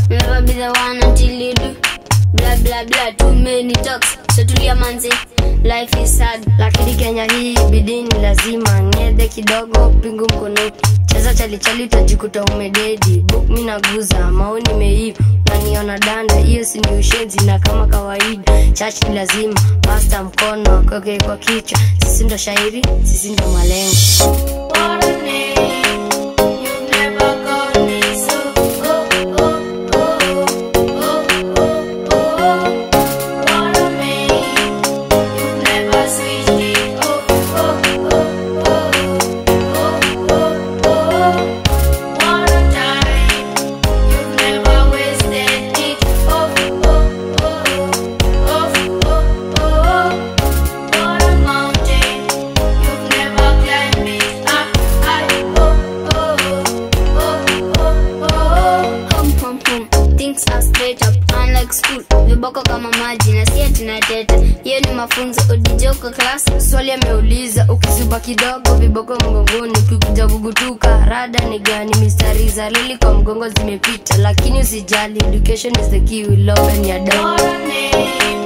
You'll never be the one until you do. Blah blah blah, too many talks. So tulia manze, life is sad. lakini kenya hii bidii ni lazima ngedhe kidogo pingu mkono cheza chalichali utajikuta umededi book mi naguza maoni meiva unaniona danda hiyo si ni ushenzi na kama kawaida chach ni lazima pasta mkono akoke kwa kichwa sisi ndo shairi sisi ndo malengo What a name, you've never got me so. Oh, oh, oh, oh, oh, oh. What a name, you've never switched it. Oh, oh, oh, oh, oh, oh, oh. What a time, you've never wasted it. Oh, oh, oh, oh, oh, oh. What a mountain, you've never climbed it up high. Oh, oh, oh, oh, oh. Home, home, home. Things are straight up, unlike school. Viboko kama maji na si ati nateta. Hiyo ni mafunzo odijoko class. swali ameuliza ukizuba kidogo viboko mgongoni ukikuja kugutuka rada ni gani mistari za lili kwa mgongo zimepita lakini usijali education is the key will open your door What a name,